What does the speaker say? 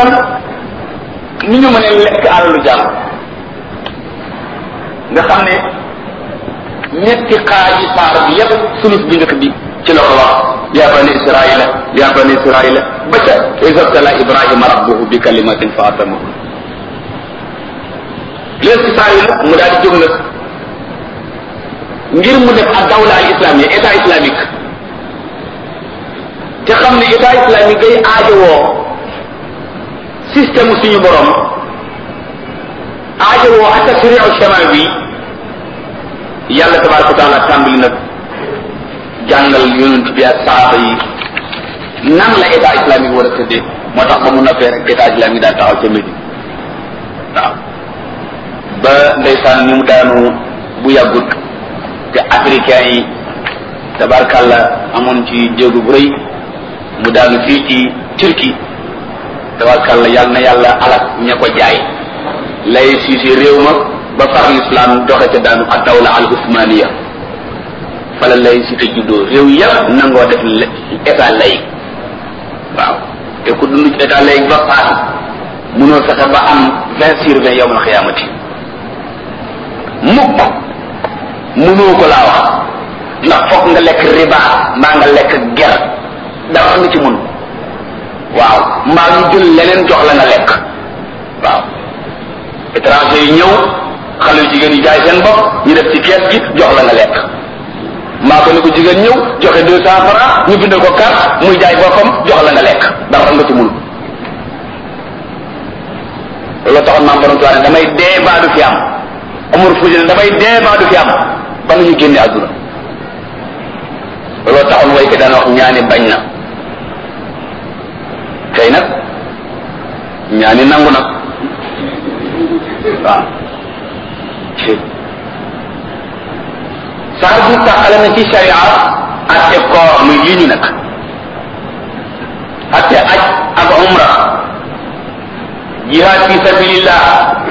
lan ni ñu mën a lekk alalu jàmm nga xam ne ñetti xaaji saar bi yépp sulus bi njëkk bi ci la ko wax ya bani israila ya bani israila ba ca isabtala ibrahima rabbuhu bi kalimatin fa atamahu léegi ci saar yi nag mu daal di jóg nag ngir mu def ak dawla al islamia état islamique te xam ne état islamique day aajowoo système suñu borom aajowoo ak tashriu shamawi yàlla tabaraka wa taala tàmbali nag jàngal yonent bi ak saaba yi nan la état islamique war a tëddee moo tax ba mu noppee rek état islamique daal taxaw ca Médine waaw ba ndeysaan ni mu daanu bu yàggut te africain yi tabarkàlla amoon ci jéegu bu rëy mu daanu fii ci Turquie tabarkàlla yàlla na yàlla alak ña ko jaay lay siisi réew ma ba far l'islam doxe ca daanu ak dawla al usmaniya fala lay si te juddoo réew yëpp nangoo def état lay waaw te ku dund ci état lay ba paas munoo fexe ba am vingt sur vingt yowmal xiyaamati mukk munoo ko laa wax ndax foog nga lekk riba mbaa nga lekk ger dara nga ci mun waaw mbaa ñu jël leneen jox la nga lekk waaw étranger yi ñëw xale yu jigéen yi jaay seen bopp ñu def ci kees gi jox la nga lekk mbaa ko ne ko jigéen ñëw joxe deux cent francs ñu bindal ko carte muy jaay boppam jox la nga lekk dara nga ci mun loolu taxoon maam borom tuwaane damay dee baa du fi am amul fuusi ne damay dee baa du fi am ba nañu génne àdduna looloo taxoon way ko daan wax ñaani bañ na tey nag ñaani nangu nag waaw saar bi taxale na ci sharia atte koor muy lii ñu nag atte aj ak umra jihaad fi sabilillah